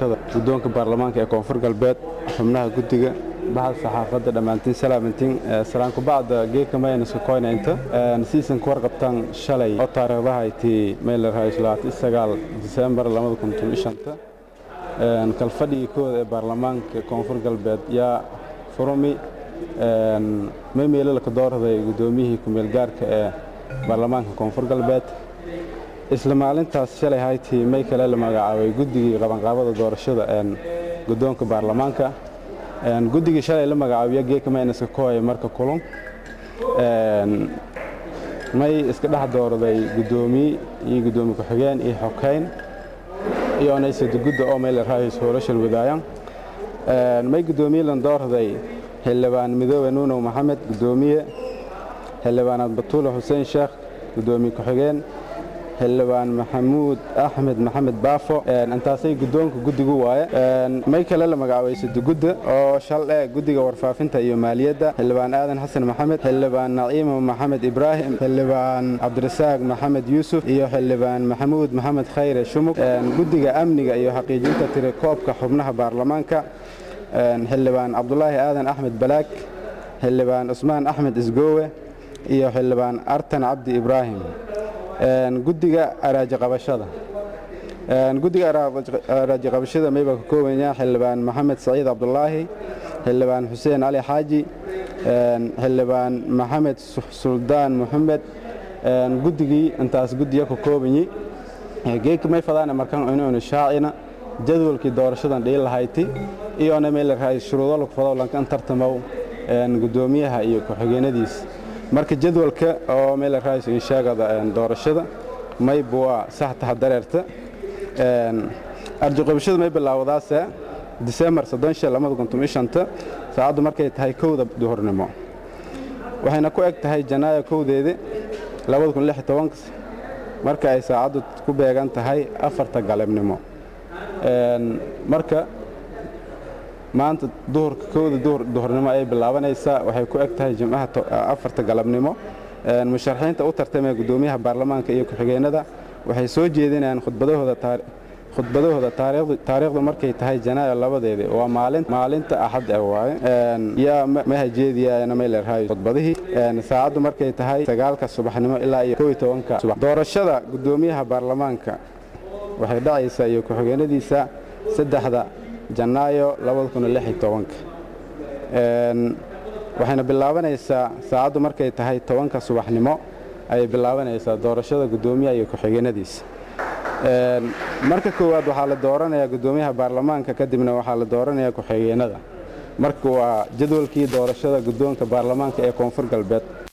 doorashada guddoonka baarlamaanka ee koonfur galbeed xubnaha guddiga bahal saxaafadda dhammaantiin salaamantiin salaanku bacda geedka maynaska koynaynta siisan ku warqabtaan shalay oo taariikhdaha aytii maylarhaysagaal disembar kalfadhigii kooda ee baarlamaanka koonfur galbeed yaa furumi maymeelala ka doorday guddoomiyihii kumeel gaarka ee baarlamaanka koonfur galbeed isla maalintaas shalay haytii may kale la magacaabay guddigii qabanqaabada doorashada guddoonka baarlamaanka guddigii shalay la magacaabiyo geeka maynaska kooya marka kulun may iska dhex doorday guddoomiye iyo guddoomiye ku-xigeen iyo xokeyn iyo onaysada gudda oo may la raayis hoolashan wadaayan may guddoomiye lan doorday xildhibaan midoobe nuunow maxamed guddoomiye xildhibaanaad batuule xuseen sheekh guddoomiye ku-xigeen xildhibaan maxamuud axmed maxamed baafo intaasay guddoonka guddigu waaye may kale la magacaabay sadugudda oo shaldhe guddiga warfaafinta iyo maaliyadda xildhibaan aadan xasan maxamed xildhibaan naciimo maxamed ibraahim xildhibaan cabdirasaaq maxamed yuusuf iyo xildhibaan maxamuud maxamed khayre shumug guddiga amniga iyo xaqiijinta tirakoobka xubnaha baarlamaanka xildhibaan cabdulaahi aadan axmed balaag xildhibaan cusmaan axmed isgoowe iyo xildhibaan artan cabdi ibraahim guddiga araaji qabashada guddiga araaji qabashada mayba ka koobanya xildhibaan maxamed saciid cabdulaahi xildhibaan xuseen cali xaaji xildhibaan maxamed suldaan muxamed guddigii intaas guddiga ka koobanyi geedka may fadaana markan inuunu shaacina jadwalkii doorashadan dhiil lahayti iyoona may la raay shuruudo lagu fado lankan tartamow guddoomiyaha iyo ku-xigeenadiisa marka jadwalka oo meel raayis inshaagada doorashada may buwa saxtaha dareerta arji qabashada may bilaawdaase disembar saacaddu markay tahay kowda duhurnimo waxayna ku eg tahay janaayo kowdeedi marka ay saacaddu ku beegan tahay afarta galabnimo marka maanta duhurka kowda duhurnimo ay bilaabanaysaa waxay ku eg tahay jimcaha afarta galabnimo musharaxiinta u tartamaya guddoomiyaha baarlamaanka iyo ku-xigeenada waxay soo jeedinayaan khudbadahooda taariikhdu markay tahay janaayo labadeedii waa maalinta axad e waaye yaa mahajeediyana maylerhay khudbadihii saacaddu markay tahay sagaalka subaxnimo ilaa iyo kow tobanka subax doorashada guddoomiyaha baarlamaanka waxay dhacaysaa iyo ku-xigeenadiisa saddexda janaayo waxayna bilaabanaysaa saacaddu markay tahay tobanka subaxnimo ayay bilaabanaysaa doorashada guddoomiyaha iyo ku-xigeenadiisa marka koowaad waxaa la dooranayaa guddoomiyaha baarlamaanka kadibna waxaa la dooranayaa ku-xigeenada marka waa jadwalkii doorashada guddoonka baarlamaanka ee koonfur galbeed